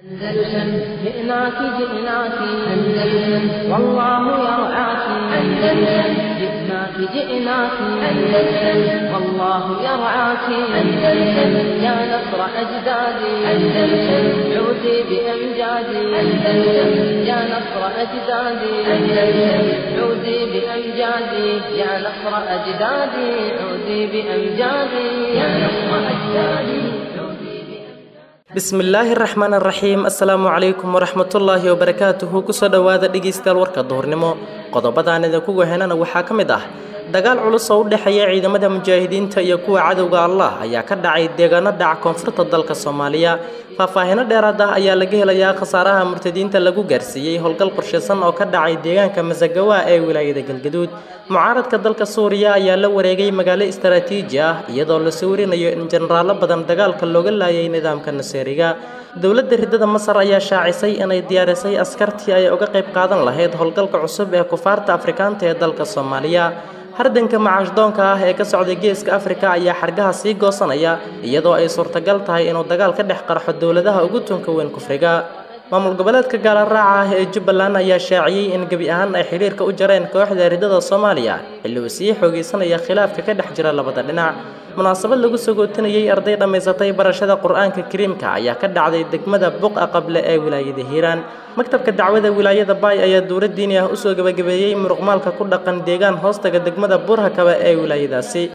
أندلسن جئناك جئناك أندلسن والله يرعاك أندلسن جئناك جئناك أندلسن والله يرعاك أندلسن يا نصر أجدادي أندلسن عودي بأمجادي أندلسن يا نصر أجدادي أندلسن عودي بأمجادي يا نصر أجدادي عودي بأمجادي يا نصر أجدادي bismillaahi raxmaan raxiim assalaamu calaykum waraxmatullaahi wabarakaatuhu kusoo dhowaada dhegaystayaal warka duhurnimo qodobadaan idinku wehenana waxaa ka mid ah dagaal culus oo u dhexeeya ciidamada mujaahidiinta iyo kuwa cadowga allah ayaa ka dhacay deegaano dhaca koonfurta dalka soomaaliya faahfaahino dheeraad ah ayaa laga helayaa khasaaraha murtadiinta lagu gaarsiiyey howlgal qorshaysan oo ka dhacay deegaanka masagawa ee wilaayada galgaduud mucaaradka dalka suuriya ayaa la wareegay magaalo istaraatiiji ah iyadoo la sawirinayo in jenaraalo badan dagaalka looga laayay nidaamka naseeriga dowladda ridada masar ayaa shaacisay inay diyaarisay askartii ay uga qayb qaadan lahayd howlgalka cusub ee kufaarta afrikaanta ee dalka soomaaliya hardanka macaashdoonka ah ee ka socday geeska afrika ayaa xargaha sii goosanaya iyadoo ay suurtagal tahay inuu dagaal ka dhex qarxo dowladaha ugu tunka weyn kufriga maamul goboleedka gaalaraaca ah ee jubbaland ayaa shaaciyey in gebi ahaan ay xidhiirka u jareen kooxda ridada soomaaliya xilli uu sii xoogaysanaya khilaafka ka dhex jira labada dhinac munaasabad lagu sagootinayey arday dhammaysatay barashada qur-aanka kariimka ayaa ka dhacday degmada buqa qable ee wilaayada hiiraan maktabka dacwada wilaayada baay ayaa dowlad diini ah usoo gebagabeeyey muruqmaalka ku dhaqan deegaan hoostaga degmada burhakaba ee wilaayadaasi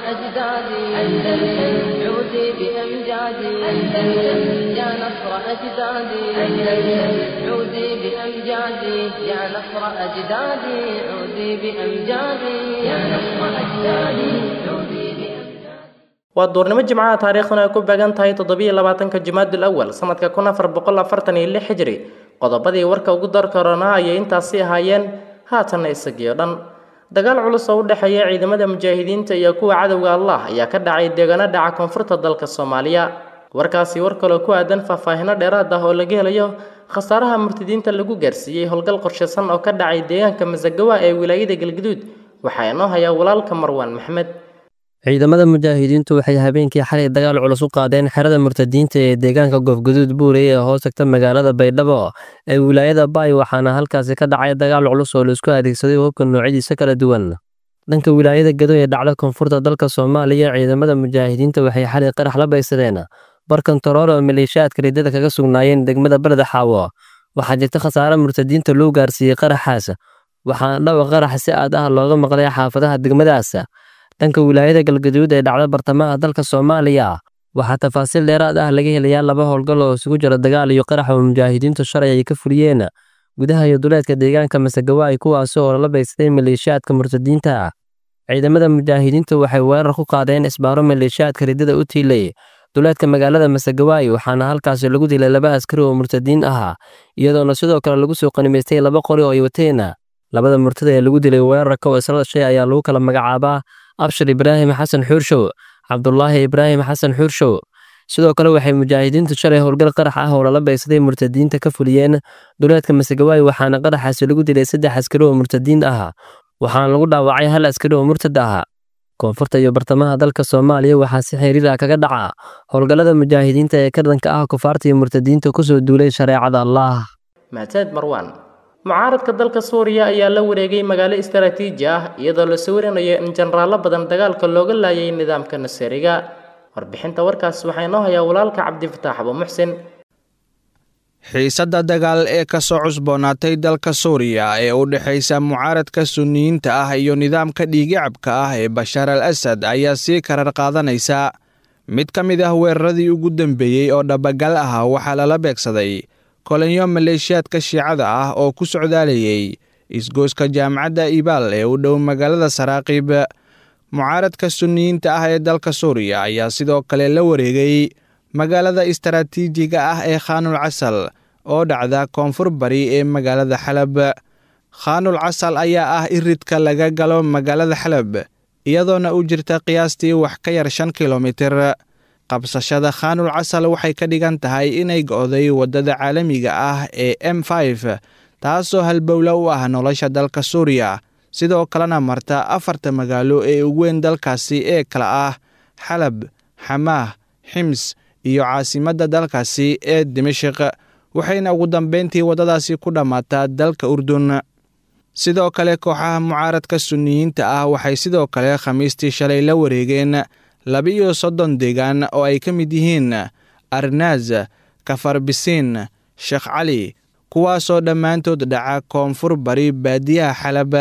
waa duurnimo jimcaha taariikhduna ay ku beegan tahay toddobiyo labaatanka jumaadul awal sanadka kun afar boqol afartan iyo lix hijri qodobadii warka ugu dar korona ayay intaasi ahaayeen haatanna isagiyo dhan dagaal culus oo u dhexeeya ciidamada mujaahidiinta iyo kuwa cadowga allah ayaa ka dhacay deegaano dhaca koonfurta dalka soomaaliya warkaasi war kaloo ku aadan faahfaahino dheeraad ah oo laga helayo khasaaraha murtadiinta lagu gaarsiiyey howlgal qorshaysan oo ka dhacay deegaanka masagawa ee wilaayada galgaduud waxaa inoo hayaa walaalka marwaan maxmed ciidamada mujaahidiintu waxay habeenkii xalay dagaal culus u qaadeen xerada murtadiinta ee deegaanka goofguduud buurey ee hoos tagta magaalada baydhabo ee wilaayada baay waxaana halkaasi ka dhacay dagaal culus oo laisku adeegsaday hubka noocyadiisa kala duwan dhanka wilaayada gado ee dhacda koonfurta dalka soomaaliya ciidamada mujaahidiinta waxay xalay qarax la baysadeen barkantarool oo maleeshiyaadka ridada kaga sugnaayeen degmada beleda xaawo waxaa jirta khasaare murtadiinta loo gaarsiiyey qaraxaas waxaana dhawa qarax si aad ah looga maqlay xaafadaha degmadaas dhanka wilaayada galgaduud ee dhacda bartamaha dalka soomaaliya waxaa tafaasiil dheeraad ah laga helayaa laba howlgal oo isugu jira dagaal iyo qarax oo mujaahidiintu shalay ay ka fuliyeen gudaha iyo duleedka deegaanka masagawaay kuwaasi oo lala baysaday maleeshiyaadka murtadiinta ciidamada mujaahidiintu waxay weerar ku qaadeen isbaaro maleeshiyaadka ridada u tiilay duleedka magaalada masagawaay waxaana halkaasi lagu dilay laba askari oo murtadiin ah iyadoona sidoo kale lagu soo qanimaystay laba qori oo ay wateen labada murtada ee lagu dilay weerarka oo isla dhashay ayaa lagu kala magacaabaa abshir ibraahim xasan xuurshow cabdulaahi ibraahim xasan xuurshow sidoo kale waxay mujaahidiintu shalay howlgal qarax ah oo lala baysaday murtadiinta ka fuliyeen duleedka masagawaay waxaana qaraxaasi lagu dilay saddex askari oo murtadiin ah waxaana lagu dhaawacay hal askari oo murtad ah koonfurta iyo bartamaha dalka soomaaliya waxaa si xiriir ah kaga dhaca howlgallada mujaahidiinta ee ka dhanka ah kufaarta iyo murtadiinta kusoo duulay shareecada allah mahadsaned marwaan mucaaradka dalka suuriya ayaa la wareegay magaalo istaraatiiji ah iyadoo la sawiranayo in jenaraalo badan dagaalka looga laayay nidaamka naseeriga warbixinta warkaas waxaa inoo hayaa walaalka cabdifataax abu muxsin xiisadda dagaal ee ka soo cusboonaatay dalka suuriya ee u dhexaysa mucaaradka sunniyiinta ah iyo nidaamka dhiigicabka ah ee bashaar al asad ayaa sii karar qaadanaysa mid ka mid ah weeraradii ugu dambeeyey oo dhabagal ah waxaa lala beegsaday kolinyo maleeshiyaadka shiicada ah oo ku socdaalayay isgooska jaamacadda ibaal ee u dhow magaalada saraaqiib mucaaradka sunniyiinta ah ee dalka suuriya ayaa sidoo kale la wareegay magaalada istaraatiijiga ah ee khaanul casal oo dhacda koonfur bari ee magaalada xalab khaanul casal ayaa ah iridka laga galo magaalada xalab iyadoona u jirta qiyaastii wax ka yar shan kilomitir qabsashada khaanul casal waxay ka dhigan tahay inay go'day waddada caalamiga ah ee m f taasoo halbowla u ah nolosha dalka suuriya sidoo kalena marta afarta magaalo ee ugu weyn dalkaasi ee kala ah xalab xamaah xims iyo caasimadda dalkaasi ee dimashik waxayna ugu dambeyntii waddadaasi ku dhammaataa dalka urdun sidoo kale kooxaha mucaaradka sunniyiinta ah waxay sidoo kale khamiistii shalay la wareegeen laba-iyo soddon deegaan oo ay ka mid yihiin arnaaz kafarbisiin sheekh cali kuwaasoo dhammaantood dhaca koonfur bari baadiyaha xalab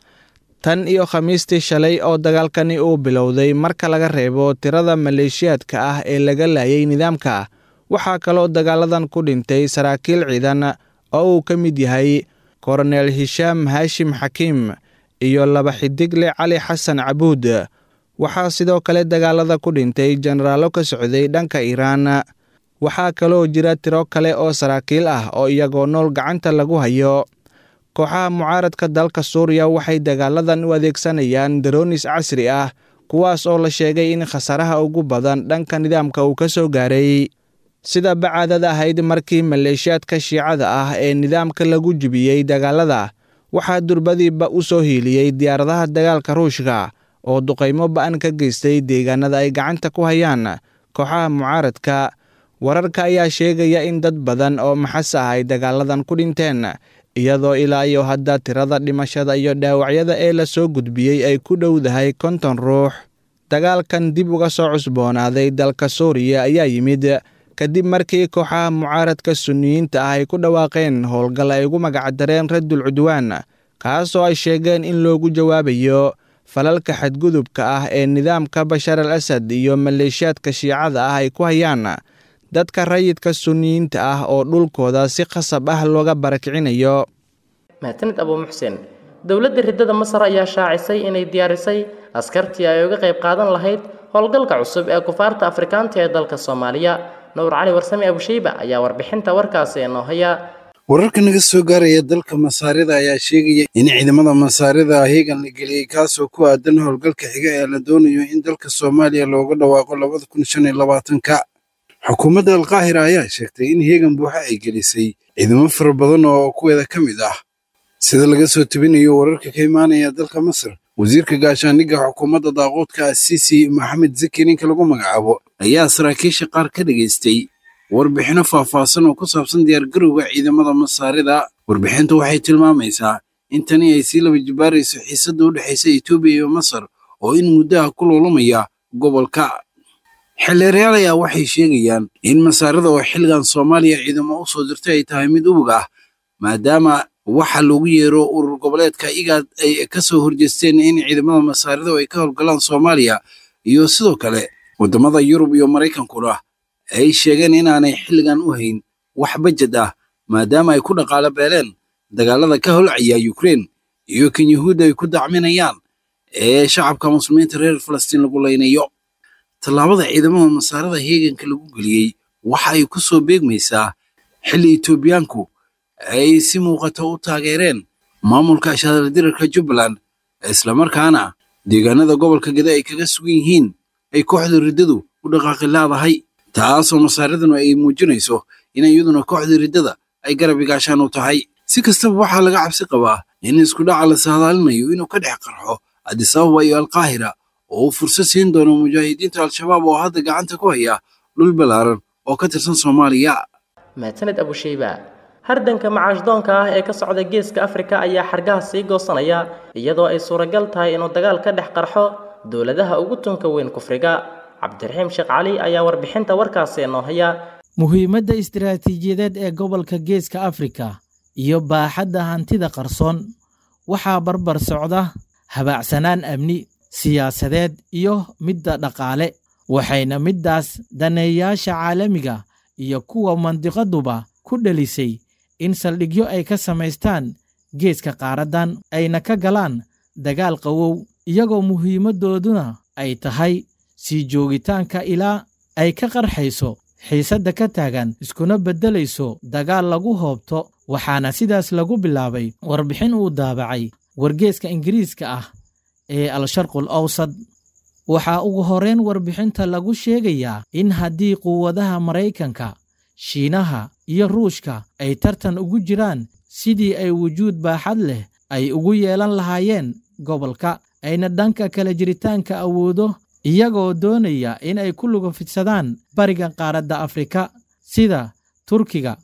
tan iyo khamiistii shalay oo dagaalkani uu bilowday marka laga reebo tirada maleeshiyaadka ah ee laga laayay nidaamka waxaa kaloo dagaaladan ku dhintay saraakiil ciidan oo uu ka mid yahay koronel hishaam haashim xakiim iyo laba xidigle cali xasan cabuud waxaa sidoo kale dagaalada ku dhintay jenaraallo ka socday dhanka iiraan waxaa kaloo jira tiro kale oo saraakiil ah oo iyagoo nool gacanta lagu hayo kooxaha mucaaradka dalka suuriya waxay dagaaladan u adeegsanayaan daroonis casri ah kuwaas oo la sheegay in khasaaraha ugu badan dhanka nidaamka uu ka soo gaaray sida bacaadad ahayd markii maleeshiyaadka shiicada ah ee nidaamka lagu jibiyey dagaalada waxaa durbadiiba u soo hiiliyey diyaaradaha dagaalka ruushka oo duqaymo ba'an ka geystay deegaanada ay gacanta ku hayaan kooxaha mucaaradka wararka ayaa sheegaya in dad badan oo maxas ah ay dagaaladan ku dhinteen iyadoo ilaa iyo hadda tirada dhimashada iyo dhaawacyada ee la soo gudbiyey ay ku dhowdahay konton ruux dagaalkan dib uga soo cusboonaaday dalka suuriya ayaa yimid kadib markii kooxaha mucaaradka sunniyiinta ah ay ku dhawaaqeen howlgal ay ugu magacdareen raddul cudwaan kaasoo ay sheegeen in loogu jawaabayo falalka xadgudubka ah ee nidaamka bashar al asad iyo maleeshiyaadka shiicada ah ay ku hayaan dadka rayidka sunniyiinta ah oo dhulkooda si khasab ah looga barakicinayo mahadsanid abuu muxsen dowladda riddada masar ayaa shaacisay inay diyaarisay askartii ay uga qayb qaadan lahayd howlgalka cusub ee kufaarta afrikaanta ee dalka soomaaliya nuur cali warsame abusheyba ayaa warbixinta warkaasi inoo haya wararka naga soo gaaraya dalka masaarida ayaa sheegaya in ciidamada masaarida heegan la geliyey kaasoo ku aadan howlgalka xiga ee la doonayo in dalka soomaaliya looga dhawaaqo labada kun shan iyo labaatanka xukuumadda alkaahira ayaa sheegtay in heegan buuxa ay gelisay ciidamo fara badan oo kuweeda ka mid ah sida laga soo tebinayo wararka ka imaanaya dalka masar wasiirka gaashaandhigga xukuumadda daaquudka asiisi maxamed zaki ninka lagu magacaabo ayaa saraakiisha qaar ka dhegaystay warbixino faahfaahsan oo ku saabsan diyaargarowga ciidamada masaarida warbixintu waxay tilmaamaysaa in tani ay sii laba jibaarayso xiisadda u dhexaysa etoobiya iyo masar oo in muddaha ku loolamaya gobolka xildheerayaal ayaa waxay sheegayaan in masaarida oo xilligan soomaaliya ciidamo u soo dirtay ay tahay mid ubog ah maadaama waxa loogu yeero urur goboleedka igaad ay ka soo horjeesteen in ciidamada masaarida ay ka howlgalaan soomaaliya iyo sidoo kale waddamada yurub iyo maraykankuna ay sheegeen inaanay xilligan u hayn wax bajad ah maadaama ay ku dhaqaalo beeleen dagaalada ka holcaya yukrein iyo kan yuhuudda ay ku dacminayaan ee shacabka muslimiinta reer falastiin lagu laynayo tallaabada ciidamada masaarada heeganka lagu geliyey waxa ay ku soo beegmaysaa xilli etoobiyaanku ay si muuqata u taageereen maamulka shadaldirarka jubbaland islamarkaana deegaanada gobolka gede ay kaga sugan yihiin ay kooxda riddadu u dhaqaaqi laadahay taasoo masaaridanu ay muujinayso in iyaduna kooxda riddada ay garab igaashaan u tahay si kastaba waxaa laga cabsi qabaa in isku dhaca la saadaalinayo inuu ka dhex qarxo adisababa iyo alkaahira oo uu fursad siin doono mujaahidiinta al-shabaab oo hadda gacanta ku haya dhul ballaaran oo ka tirsan soomaaliya mahadsaned abusheyba hardanka macaashdoonka ah ee ka socda geeska afrika ayaa xargaha sii goosanaya iyadoo ay suuragal tahay inuu dagaal ka dhex qarxo dowladaha ugu tunka weyn kufriga cabdiraxiim sheekh cali ayaa warbixinta warkaasi inoo haya muhiimadda istiraatiijiyadeed ee gobolka geeska afrika iyo baaxadda hantida qarsoon waxaa barbar socda habaacsanaan amni siyaasadeed iyo midda dhaqaale waxayna middaas daneeyaasha caalamiga iyo kuwa mandiqaduba ku dhelisay in saldhigyo ay ka samaystaan geeska qaaraddan ayna ka galaan dagaal qawow iyagoo muhiimaddooduna ay tahay sii joogitaanka ilaa ay ka qarxayso xiisadda ka taagan iskuna beddelayso dagaal lagu hoobto waxaana sidaas lagu bilaabay warbixin uu daabacay wargeeska ingiriiska ah ee al-sharqul awsad waxaa ugu horrayn warbixinta lagu sheegayaa in haddii quwadaha maraykanka shiinaha iyo ruushka ay tartan ugu jiraan sidii ay wujuud baaxad leh ay ugu yeelan lahaayeen gobolka ayna dhanka kala jiritaanka awoodo iyagoo doonaya in ay ku lugufidsadaan bariga qaaradda afrika sida turkiga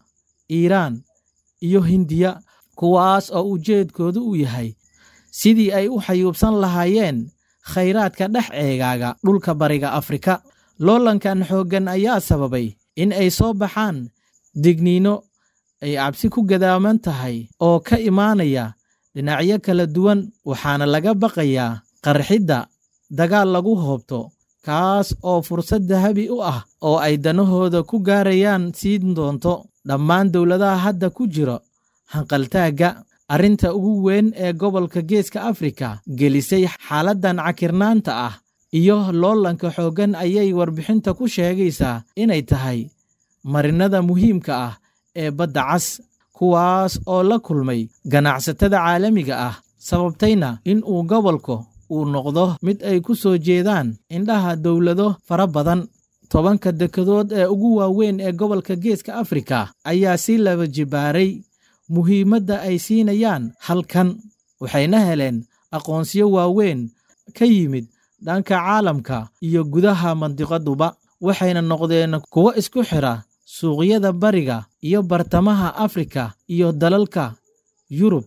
iiraan iyo hindiya kuwaas oo ujeedkoodu uu yahay sidii ay u xayuubsan lahaayeen khayraadka dhex eegaaga dhulka bariga afrika loolankan xooggan ayaa sababay in ay soo baxaan digniino ay cabsi ku gadaaman tahay oo ka imaanaya dhinacyo kala duwan waxaana laga baqayaa qarxidda dagaal lagu hoobto kaas oo fursad dahabi u ah oo ay danahooda ku gaarayaan siin doonto dhammaan dowladaha hadda ku jira hanqaltaagga arrinta ugu weyn ee gobolka geeska afrika gelisay xaaladdan cakirnaanta ah iyo loolanka xooggan ayay warbixinta ku sheegaysaa inay tahay marinada muhiimka ah ee badda cas kuwaas oo la kulmay ganacsatada caalamiga ah sababtayna in uu gobolku uu noqdo mid ay ku soo jeedaan indhaha dowlado fara badan tobanka dekedood ee ugu waaweyn ee gobolka geeska afrika ayaa si laba jibaaray muhiimadda ay siinayaan halkan waxayna heleen aqoonsiyo waaweyn ka yimid dhanka caalamka iyo gudaha mandiqaduba waxayna noqdeen kuwo isku xidha suuqyada bariga iyo bartamaha afrika iyo dalalka yurub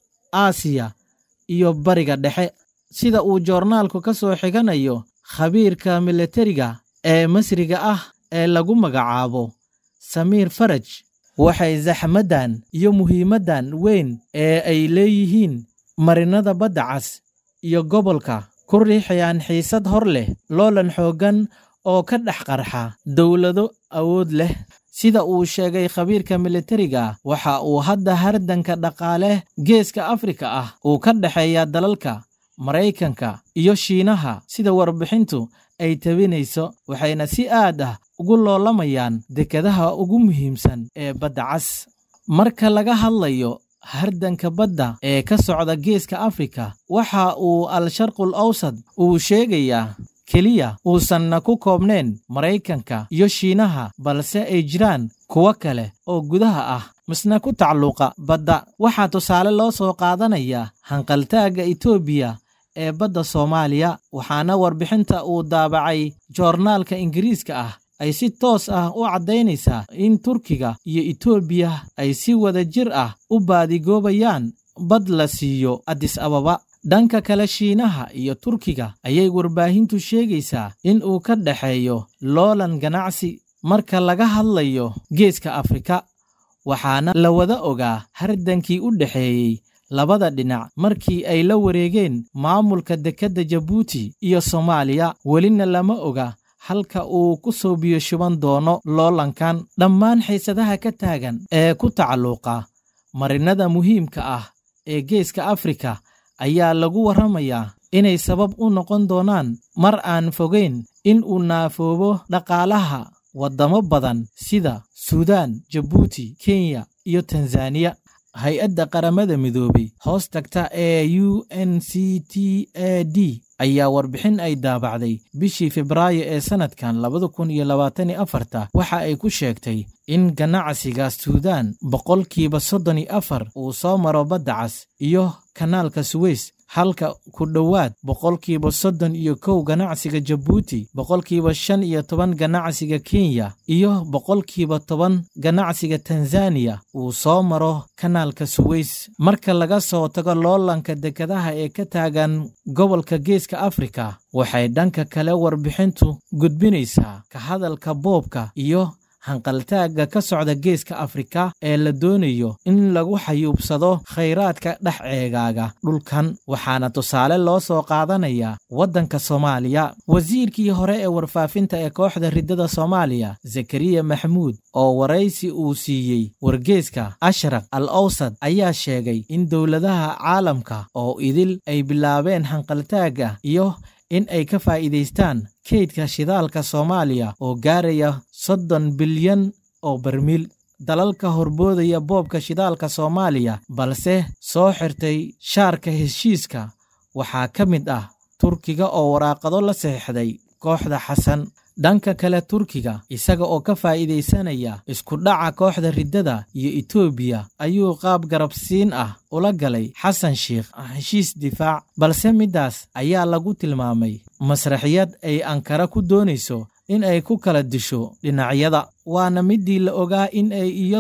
aasiya iyo bariga dhexe sida uu joornaalku ka soo xiganayo khabiirka milatariga ee masriga ah ee lagu magacaabo samiir faraj waxay zaxmaddan iyo muhiimaddan weyn ee ay leeyihiin marinada badda cas iyo gobolka ku riixayaan xiisad hor leh loolan xooggan oo ka dhex qarxa dowlado awood leh sida uu sheegay khabiirka militariga waxa uu hadda hardanka dhaqaale geeska afrika ah uu ka dhexeeya dalalka maraykanka iyo shiinaha sida warbixintu ay tabinayso waxayna si aad ah ugu loolamayaan dekedaha ugu muhiimsan ee badda cas marka laga hadlayo hardanka badda ee ka socda geeska afrika waxa uu al-sharqul awsad uu sheegayaa keliya uusanna ku koobnayn maraykanka iyo shiinaha balse ay jiraan kuwo kale oo gudaha ah misna ku tacluuqa badda waxaa tusaale loo soo qaadanayaa hanqaltaagga etoobiya ee badda soomaaliya waxaana warbixinta uu daabacay joornaalka ingiriiska ah ay si toos ah u caddaynaysaa in turkiga iyo etoobiya ay si wada jir ah u baadigoobayaan bad la siiyo adis ababa dhanka kale shiinaha iyo turkiga ayay warbaahintu sheegaysaa in uu ka dhexeeyo loolan ganacsi marka laga hadlayo geeska afrika waxaana la wada ogaa hardankii u dhexeeyey labada dhinac markii ay la wareegeen maamulka dekedda jabuuti iyo soomaaliya welina lama oga halka uu ku soo biyo shuban doono loolankan dhammaan xiisadaha ka taagan ee ku tacalluuqa marinada muhiimka ah ee geeska afrika ayaa lagu warramayaa inay sabab u noqon doonaan mar aan fogayn in uu naafoobo dhaqaalaha waddamo badan sida suudaan jabuuti kenya iyo tanzaniya hay-adda qaramada midoobay hoos tagta ee u n c t a d ayaa warbixin ay daabacday bishii febraayo ee sannadkan labada kun iyo labaatan iyo afarta waxa ay ku sheegtay in ganacsiga suudaan boqolkiiba soddon iyo afar uu soo maro badda cas iyo kanaalka suweys halka ku dhowaad boqolkiiba soddon iyo kow ganacsiga jabuuti boqolkiiba shan iyo toban ganacsiga kenya iyo boqolkiiba toban ganacsiga tanzaniya uu soo maro kanaalka suweys marka laga soo tago loolanka dekedaha ee ka taagan gobolka geeska afrika waxay dhanka kale warbixintu gudbinaysaa ka hadalka boobka iyo hanqaltaagga ka socda geeska afrika ee la doonayo in lagu xayuubsado khayraadka dhex eegaaga dhulkan waxaana tusaale loo soo qaadanayaa waddanka soomaaliya wasiirkii hore ee warfaafinta ee kooxda riddada soomaaliya zakariya maxamuud oo waraysi uu siiyey wargeeska ashraq al awsad ayaa sheegay in dowladaha caalamka oo idil ay bilaabeen hanqaltaagga iyo in ay ka faa'iidaystaan kaydka shidaalka soomaaliya oo gaaraya soddon bilyan oo barmiil dalalka horboodaya boobka shidaalka soomaaliya balse soo xirtay shaarka heshiiska waxaa ka mid ah turkiga oo waraaqado la saxiixday kooxda xasan dhanka kale turkiga isaga oo ka faa'iidaysanaya isku dhaca kooxda riddada iyo etoobiya ayuu qaab garabsiin ah ula galay xasan sheikh heshiis difaac balse middaas ayaa lagu tilmaamay masraxiyad ay ankara ku doonayso in ay ku kala disho dhinacyada waana middii la ogaa in ay iyadu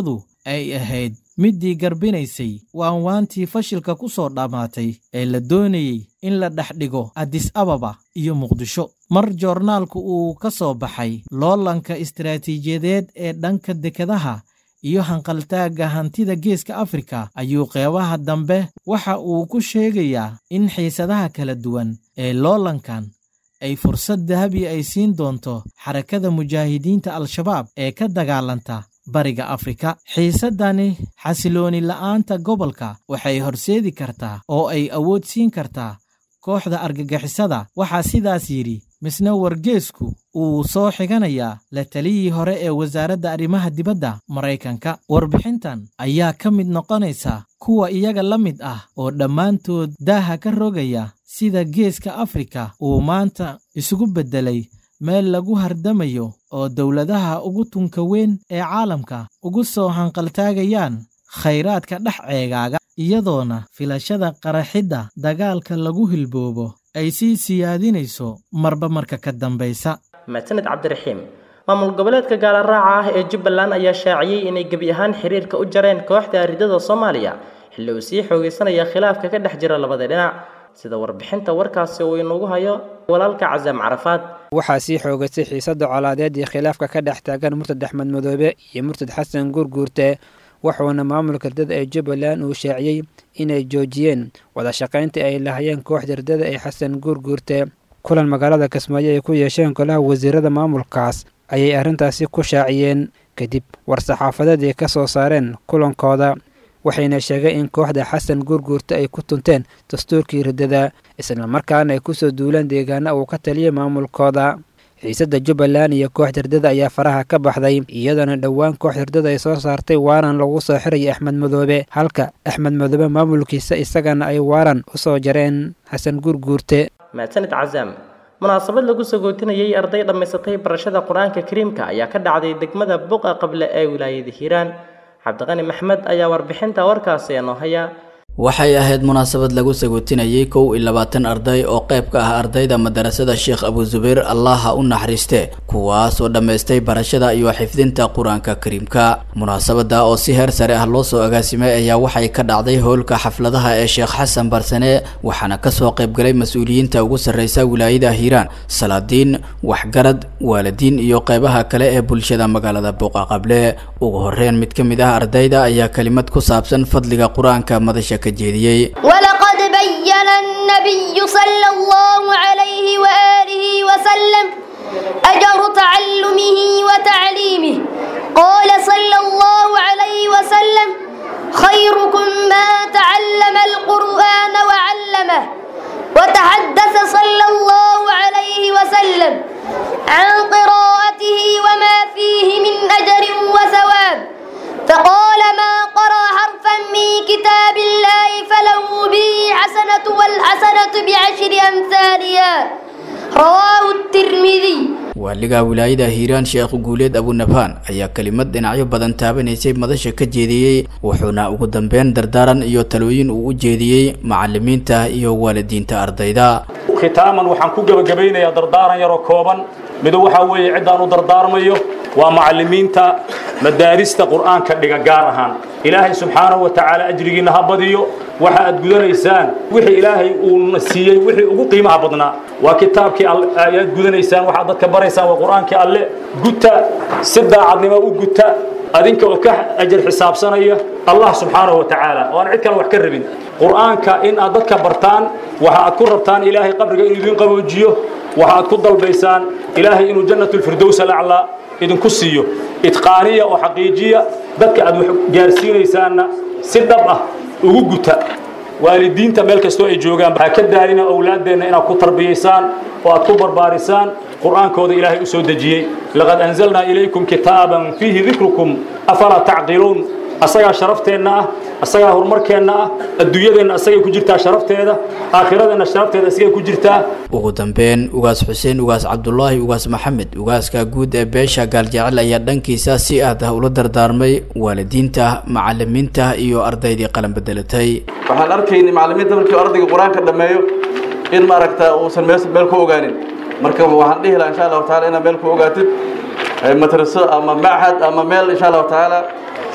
ay ahayd middii garbinaysay waanwaantii fashilka ku soo dhammaatay ee la doonayey in la dhex dhigo adis ababa iyo muqdisho mar joornaalku uu ka soo baxay loolanka istaraatiijiyadeed ee dhanka dekedaha iyo hanqaltaagga hantida geeska afrika ayuu qeybaha dambe waxa uu ku sheegayaa in xiisadaha kala duwan ee loolankan ay fursad dahabi ay siin doonto xarakada mujaahidiinta al-shabaab ee ka dagaalanta bariga afrika xiisaddani xasilooni la'aanta gobolka waxay horseedi kartaa oo ay awood siin kartaa kooxda argagixisada waxaa sidaas yidhi misna wargeesku uu soo xiganayaa la taliyii hore ee wasaaradda arrimaha dibadda maraykanka warbixintan ayaa ka mid noqonaysa kuwa iyaga la mid ah oo dhammaantood daaha ka rogaya sida geeska afrika uu maanta isugu beddelay meel lagu hardamayo oo dowladaha ugu tunka weyn ee caalamka ugu soo hanqaltaagayaan khayraadka dhex ceegaaga iyadoona filashada qaraxidda dagaalka lagu hilboobo ay sii siyaadinayso marba marka ka dambaysa mahadsaned cabdiraxiim maamul goboleedka gaalaraaca ah ee jubbaland ayaa shaaciyey inay gebi ahaan xiriirka u jareen kooxda aridada soomaaliya xilli uu sii xoogaysanaya khilaafka ka dhex jira labada dhinac sida warbixinta warkaasi uu inugu hayo walaalka casaam carafaad waxaa sii xoogaystay xiisadda colaadeed iyo khilaafka ka dhex taagan murtad axmed madoobe iyo murtad xasan guurguurte wuxuuna maamulka ardada ee jubbaland uu shaaciyey inay joojiyeen wadashaqayntii ay lahayeen kooxda ardada ee xasan guurguurte kulan magaalada kismaayo ay ku yeesheen golaha wasiirada maamulkaas ayay arrintaasi ku shaaciyeen kadib war-saxaafadeed ay ka soo saareen kulankooda waxayna sheegeen in kooxda xasan guurguurta ay ku tunteen dastuurkii riddada islamarkaana ay kusoo duulaan deegaana uu ka taliyay maamulkooda xiisadda jubbaland iyo kooxda herdada ayaa faraha ka baxday iyadoona dhowaan kooxda herdada ay soo saartay waaran lagu soo xiraya axmed madoobe halka axmed madoobe maamulkiisa isagana ay waaran u soo jareen xasan guurguurte mahadsanid casaam munaasabad lagu sagootinayay arday dhammaysatay barashada qur-aanka kariimka ayaa ka dhacday degmada buqa qable ee wilaayada hiiraan cabdiqani maxmed ayaa warbixinta warkaasi inoo haya waxay ahayd munaasabad lagu sagootinayay kow iyo labaatan arday oo qayb ka ah ardayda madarasada sheekh abu zubayr allaha u naxariiste kuwaas oo dhammaystay barashada iyo xifdinta qur-aanka kariimka munaasabada oo si heer sare ah loo soo agaasimay ayaa waxay ka dhacday howlka xafladaha ee sheekh xasan barsane waxaana kasoo qaybgalay mas-uuliyiinta ugu sarreysa wilaayada hiiraan salaadiin waxgarad waalidiin iyo qeybaha kale ee bulshada magaalada buuqa qable ugu horeyn mid ka mid ah ardayda ayaa kelimad ku saabsan fadliga qur-aanka madasha ولقد بين النبي صلى الله عليه وآله وسلم أجر تعلمه وتعليمه قال صلى الله عليه وسلم خيركم ما تعلم القرآن وعلمه وتحدث صلى الله عليه وسلم عن قراءته وما فيه من أجر وثواب فقال ما قرأ حرفا من كتاب الله فله به حسنة والحسنة بعشر أمثالها رواه الترمذي waaliga wilaayada hiiraan sheekh guuleed abunabhaan ayaa kelimad dhinacyo badan taabanaysay madasha ka jeediyey wuxuuna ugu dambeyn dardaaran iyo talooyin uu u jeediyey macalimiinta iyo waalidiinta ardayda khitaaman waxaan ku gebagabaynayaa dardaaran yaroo kooban mido waxaa weeye ciddaan u dardaarmayo waa macalimiinta madaarista qur'aanka dhiga gaar ahaan ilaahay subxaanahu wa tacaala ajrigiinna ha badiyo waxa aad gudanaysaan wixii ilaahay uuna siiyey wixii ugu qiimaha badnaa waa kitaabkii ayaad gudanaysaan waxaad dadka baraysaan waa qur'aankii alle guta si daacadnimo u guta adinka oo ka ajar xisaabsanaya allah subxaanahu wa tacaala oo aan cid kale wax ka rabin qur'aanka in aad dadka bartaan waxa aad ku rabtaan ilaahay qabriga inuu idin qaboojiyo waxa aad ku dalbaysaan ilaahay inuu jannatulfirdows alaclaa idinku siiyo idqaaniya oo xaqiijiya dadka aad wax gaarsiinaysaanna si dhab ah ugu guta waalidiinta meel kastoo ay joogaan ha ka daalina owlaaddeenna inaad ku tarbiyaysaan oo aad ku barbaarisaan qur'aankooda ilaahay u soo dejiyey laqad anzalnaa ilaykum kitaaban fiihi dikrukum afalaa tacqiluun asagaa sharafteenna ah asagaa horumarkeenna ah adduunyadeenna asagay ku jirtaa sharafteeda aakhiradeenna sharafteeda asagay ku jirtaa ugu dambeyn ugaas xuseen ugaas cabdulaahi ugaas maxamed ugaaska guud ee beesha gaaljecel ayaa dhankiisa si aad ah ula dardaarmay waalidiinta macalimiinta iyo ardaydii qalan bedelatay waxaan arkaynay macalimiinta markii ardayga qur-aanka dhammeeyo in maaragta uusan meel meel ku ogaanin marka waxaan dhihi lahaa insha allahu taala inaad meel ku ogaatid madraso ama machad ama meel insha allahu tacaala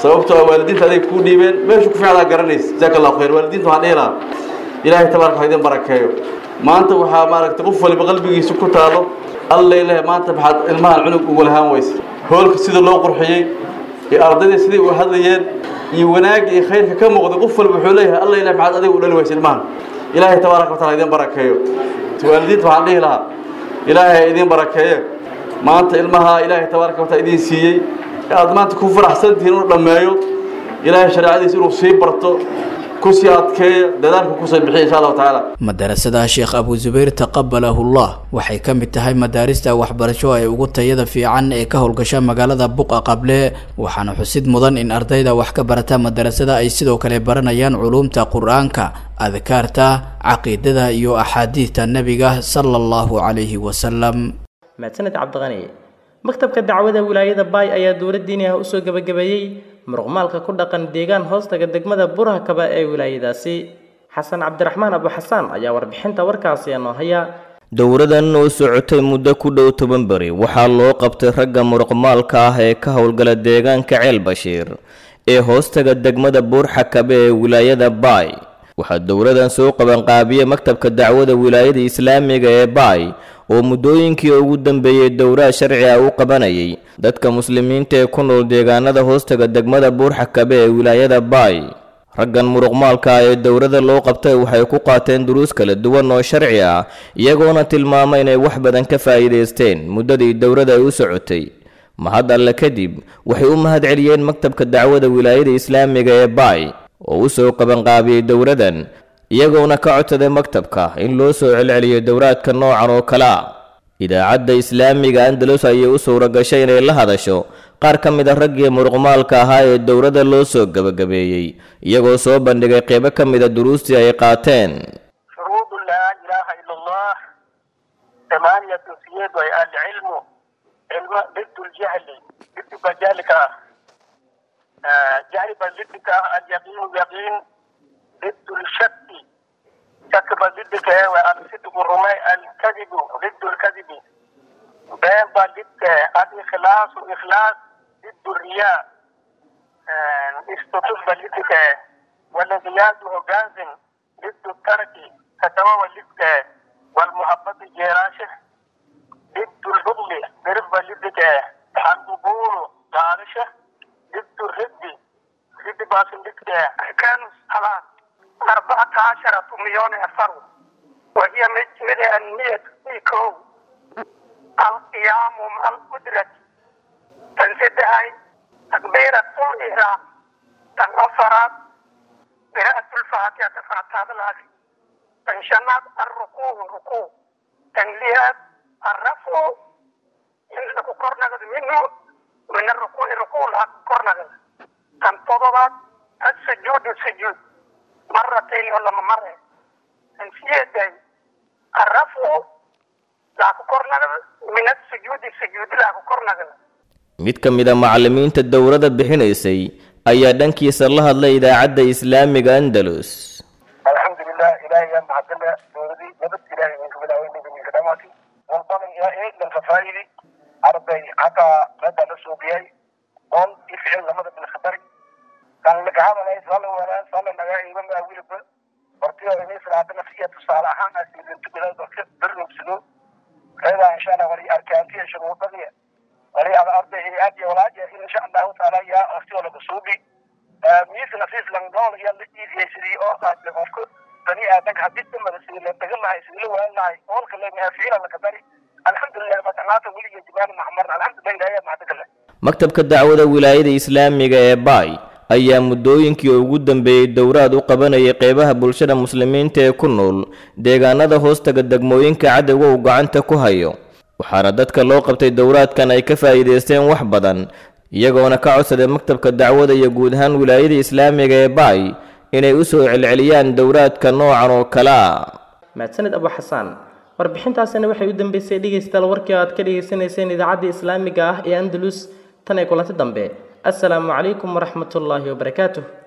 sababtoo ah waalidiinta aday kuu dhiibeen meesha ku fiicdaa garanaysa jazaaka allahu khayr waalidiinta waxaan dhihi lahaa ilaahay tabaaraka ha idin barakeeyo maanta waxaa maaragtay qof waliba qalbigiisa ku taalo alla ilahay maanta maxaad ilmahan cunug ugu lahaan weysa hoolka sida loo qurxiyey iyo ardayda siday u hadlayeen iyo wanaagga iyo khayrka ka muuqday qof waliba wuxuu leeyahay alla ilahay maxaad adiga u dhali weysa ilmahan ilaahay tabaaraka wataala idin barakeeyo waalidiinta waxaan dhihi lahaa ilaahay ha idin barakeeye maanta ilmaha ilaahay tabaaraka wataala idin siiyey aad maanta ku faraxsan tihiin inuu dhammeeyo ilaahay shareecadiisa inuu sii barto kusii adkeeya dadaalka kusii bixiya insha allahu tacaala madarasada sheekh abu zubayr taqabalahullah waxay ka mid tahay madaarista waxbarasho ee ugu tayada fiican ee ka howlgasha magaalada buqa qable waxaana xusid mudan in ardayda wax ka barata madarasada ay sidoo kale baranayaan culuumta qur-aanka adkaarta caqiidada iyo axaadiidta nebiga sala allahu calayhi wasalam mahadsaned cabdiqani maktabka dacwada wilaayada baay ayaa dowlad diini ah usoo gebagabeeyey muruqmaalka ku dhaqan deegaan hoostaga degmada buraha kaba ee wilaayadaasi xasan cabdiraxmaan abu xasaan ayaa warbixinta warkaasi noo haya dowradan oo socotay muddo ku dhow toban beri waxaa loo qabtay ragga muruqmaalka ah ee ka howlgala deegaanka ceel bashiir ee hoostaga degmada buurxakabe ee wilaayada baay waxaa dowladan soo qabanqaabiya maktabka dacwada wilaayada islaamiga ee baay oo muddooyinkii ugu dambeeyey dowraha sharci ah u qabanayay dadka muslimiinta ee ku nool deegaanada hoostaga degmada buurxakabe ee wilaayada baay raggan muruqmaalka ah ee dowladda loo qabtay waxay ku qaateen duruus kala duwan oo sharci ah iyagoona tilmaama inay wax badan ka faa'iidaysteen muddadii dowladda ay u socotay mahad alle kadib waxay u mahad celiyeen maktabka dacwada wilaayada islaamiga ee baay oo u soo qabanqaabiyey dowladan iyagoona ka codsaday maktabka in loo soo celceliyo dowraadka noocan oo kale a idaacadda islaamiga andalus ayay u suura gashay inay la hadasho qaar ka mid a raggii muruqmaalka ahaa ee dowladda loo soo gebagabeeyey iyagoo soo bandhigay qeybo ka mid a duruustii ay qaateen شروط لا إله إلا الله ثمانية سيد العلم علم ضد الجهل ضد بجالك آه، جهل ضدك اليقين يقين ضد الشك شك ضدك والصدق الرمي الكذب ضد الكذب بين ضدك الإخلاص الإخلاص ضد الرياء آه، استطف ضدك والانقياد جازم ضد الترك فتوى ضدك والمحبة جيراشه ضد البغل برفض ضدك القبول جارشه ضد الرد ضد باطل ضدك كان الصلاة أربعة عشرة مليون فرد وهي مجملة المية فيكو القيام مع القدرة تنسدها تكبيرة الإحرام تنصرت قراءة الفاتحة فاتحة الأخي تنشنات الركوع ركوع تنليات الرفع إن قرنا منه من الركوع ركوع لا قرنا تنتظرت السجود السجود مرتين ولا مرة تنسيت الرفع لا قرنا من السجود السجود لا قرنا mid ka mid a macallimiinta dowladda bixinaysay ayaa dhankiisa la hadlay idaacadda islaamiga andalus الحمد لله إلهي يا معدلة دوري نبت إلهي من قبل أوين من خدماتي والبطن يا إيه من خفايلي عربي حتى مدى نسو بيهي قول يفعل لمدى من خبري كان لك هذا لا يصلي ولا صلى لك إمام أولي بل برتيا إني صلاة نفسية تصالحان أسير أنت بلا برنم سنو هذا إن شاء الله ولي أركانتي شروط بنية ولي على أرض هيئاتي ولاجة إن شاء الله تعالى يا أختي ولا بصوبي miis nafiis langdool iyo la iidiyeysadii oo qaatay qofku bani aadanka haddii damada sidii la dagan lahay sidii la waan lahay oolka leemaha ficila laka dari alxamdulilah matanaata weliga jibaal maxmarna alxamdulilah ilaahay mahadagale maktabka dacwada wilaayada islaamiga ee baay ayaa muddooyinkii ugu dambeeyey dowraad u qabanayay qeybaha bulshada muslimiinta ee ku nool deegaanada hoostaga degmooyinka cadowga uu gacanta ku hayo waxaana dadka loo qabtay dowraadkan ay ka faa'iidaysteen wax badan iyagoona ka codsaday maktabka dacwada iyo guud ahaan wilaayada islaamiga ee baay inay u soo celceliyaan dowraadka noocan oo kale a mahadsaned abu xasaan warbixintaasina waxay u dambeysay dhegaystayaal warkii aad ka dhagaysanayseen idaacadda islaamiga ah ee andalus tan ay kulanti dambe assalaamu calaykum waraxmatullaahi wabarakaatuh